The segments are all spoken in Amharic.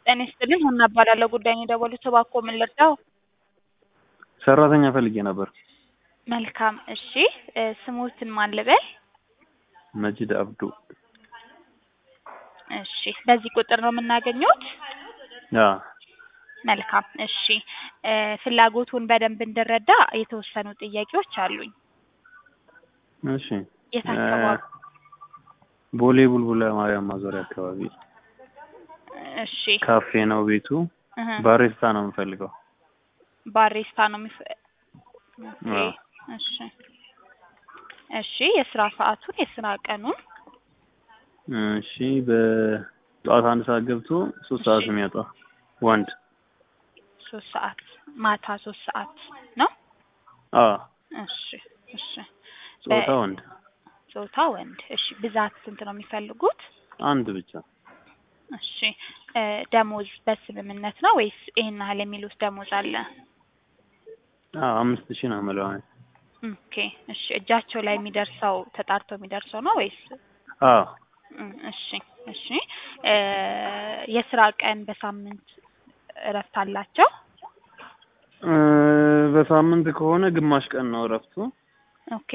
ጤና ይስጥልኝ ሀና እባላለሁ ጉዳዩን የደወሉት እባክዎ ምን ልርዳዎ? ሰራተኛ ፈልጌ ነበር። መልካም እሺ እ ስሞትን ማን ልበል? መጂድ አብዱ። እሺ በዚህ ቁጥር ነው የምናገኘዎት? አዎ መልካም እሺ እ ፍላጎቱን በደንብ እንድረዳ የተወሰኑ ጥያቄዎች አሉኝ። እሺ የት አካባቢ? ቦሌ ቡልቡላ ማርያም ማዞሪያ አካባቢ እሺ ካፌ ነው ቤቱ። እህ ባሪስታ ነው የምፈልገው። ባሪስታ ነው የሚፈ ኦኬ አዎ። እሺ እሺ የስራ ሰዓቱን የስራ ቀኑን እሺ በጠዋት አንድ ሰዓት ገብቶ ሶስት ሰዓት እሺ። ነው የሚወጣው ወንድ። ሶስት ሰዓት ማታ ሶስት ሰዓት ነው? አዎ እሺ እሺ ጾታ በ- ወንድ ጾታ ወንድ። እሺ ብዛት ስንት ነው የሚፈልጉት? አንድ ብቻ። እሺ እ ደሞዝ በስምምነት ነው ወይስ ይሄን ያህል የሚሉት ደሞዝ አለ? አዎ አምስት ሺህ ነው የምለው እኔ። ኦኬ እሺ እጃቸው ላይ የሚደርሰው ተጣርቶ የሚደርሰው ነው ወይስ? አዎ እም፣ እሺ እሺ እ የስራ ቀን በሳምንት እረፍት አላቸው? እ በሳምንት ከሆነ ግማሽ ቀን ነው እረፍቱ። ኦኬ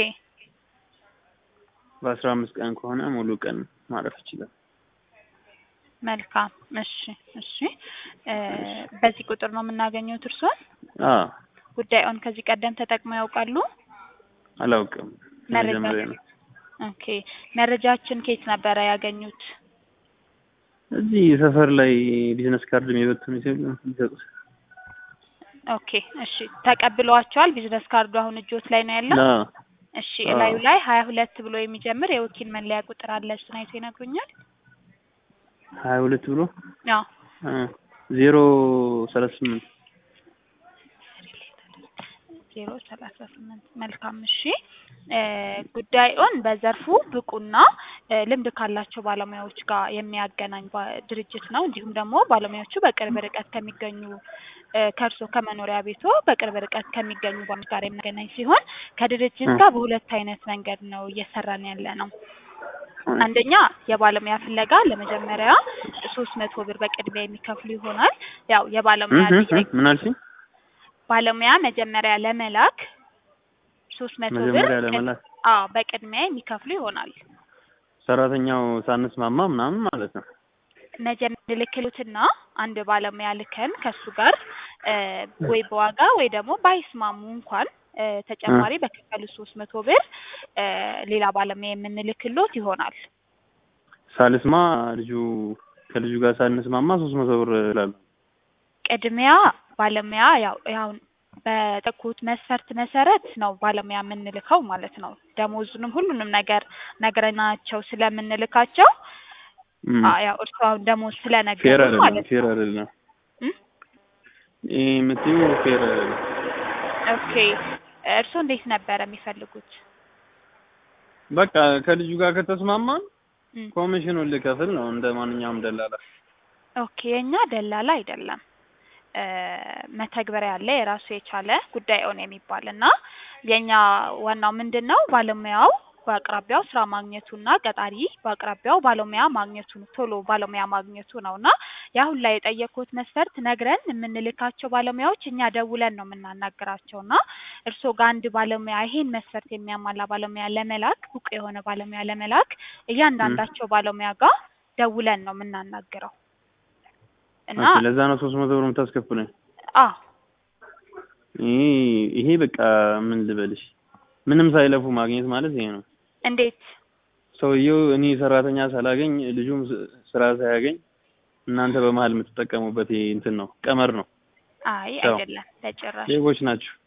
በአስራ አምስት ቀን ከሆነ ሙሉ ቀን ማረፍ ይችላል። መልካም እሺ እሺ እ በዚህ ቁጥር ነው የምናገኘው እርስዎን? አዎ ጉዳዩን ከዚህ ቀደም ተጠቅመው ያውቃሉ? አላውቅም። መረጃ መጀመሪያ ነው። ኦኬ መረጃችን ከየት ነበረ ያገኙት? እዚህ ሰፈር ላይ ቢዝነስ ካርድ የሚበትኑ ሲሉ የሚሰጡት። ኦኬ እሺ ተቀብለዋቸዋል? ቢዝነስ ካርዱ አሁን እጆት ላይ ነው ያለው? አዎ እሺ አዎ። እላዩ ላይ ሀያ ሁለት ብሎ የሚጀምር የወኪል መለያ ቁጥር አለ። እሱን አይቶ ይነግሩኛል? ሀያ ሁለት ብሎ አዎ እ ዜሮ ሰላሳ ስምንት ዜሮ ሰላሳ ስምንት መልካም እሺ እ ጉዳዩን በዘርፉ ብቁና እ ልምድ ካላቸው ባለሙያዎች ጋር የሚያገናኝ ባ- ድርጅት ነው። እንዲሁም ደግሞ ባለሙያዎቹ በቅርብ ርቀት ከሚገኙ እ ከእርሶ ከመኖሪያ ቤቶ በቅርብ ርቀት ከሚገኙ ባለሙያዎች ጋር የሚያገናኝ ሲሆን ከድርጅት እ ጋር በሁለት አይነት መንገድ ነው እየሰራን ያለ ነው። አንደኛ የባለሙያ ፍለጋ ለመጀመሪያ ሶስት መቶ ብር በቅድሚያ የሚከፍሉ ይሆናል። ያው የባለሙያ እህ እህ ጥያቄ ምን አልሽኝ? ባለሙያ መጀመሪያ ለመላክ ሶስት መቶ ብር መጀመሪያ ቅድ- ለመላክ አዎ በቅድሚያ የሚከፍሉ ይሆናል። ሰራተኛው ሳንስማማ ምናምን ማለት ነው። መጀመሪያ ልክሉትና አንድ ባለሙያ ልከን ከሱ ጋር እ ወይ በዋጋ ወይ ደግሞ ባይስማሙ እንኳን እ ተጨማሪ በከፈሉ ሶስት መቶ ብር እ ሌላ ባለሙያ የምንልክሎት ይሆናል። ሳልስማ ልጁ ከልጁ ጋር ሳንስማማ ሶስት መቶ ብር እላለሁ። ቅድሚያ ባለሙያ ያው ያው በጠቁት መስፈርት መሰረት ነው ባለሙያ የምንልከው ማለት ነው። ደሞዙንም ሁሉንም ነገር ነግረናቸው ስለምንልካቸው እም፣ አ ያው እርስዎ አሁን ደሞዝ ፌር ስለነገሩ አይደለም፣ ማለት ፌር ነው። አይደለም። እም? ይሄ የምትይው ፌር አይደለም። ኦኬ እርስዎ እንዴት ነበረ የሚፈልጉት? በቃ ከልጁ ጋር ከተስማማን እም። ኮሚሽኑን ልከፍል ነው እንደ ማንኛውም ደላላ። ኦኬ የኛ ደላላ አይደለም። እ መተግበሪያ አለ የራሱ የቻለ ጉዳይ ኦን የሚባል እና የኛ ዋናው ምንድን ነው ባለሙያው በአቅራቢያው ስራ ማግኘቱና ቀጣሪ በአቅራቢያው ባለሙያ ማግኘቱ ቶሎ ባለሙያ ማግኘቱ ነው እና የአሁን ላይ የጠየኩት መስፈርት ነግረን የምንልካቸው ባለሙያዎች እኛ ደውለን ነው የምናናግራቸው እና እርስዎ ጋር አንድ ባለሙያ ይሄን መስፈርት የሚያሟላ ባለሙያ ለመላክ ብቁ የሆነ ባለሙያ ለመላክ እያንዳንዳቸው ባለሙያ ጋር ደውለን ነው የምናናግረው እና ኦኬ፣ ለዛ ነው ሶስት መቶ ብር የምታስከፍሉኝ። አ ይሄ ይሄ በቃ ምን ልበልሽ፣ ምንም ሳይለፉ ማግኘት ማለት ይሄ ነው። እንዴት ሰውየው እኔ ሰራተኛ ሳላገኝ ልጁም ስ- ስራ ሳያገኝ እናንተ በመሀል የምትጠቀሙበት ይሄ እንትን ነው፣ ቀመር ነው። አይ ያው አይደለም በጭራሽ ሌቦች ናቸው።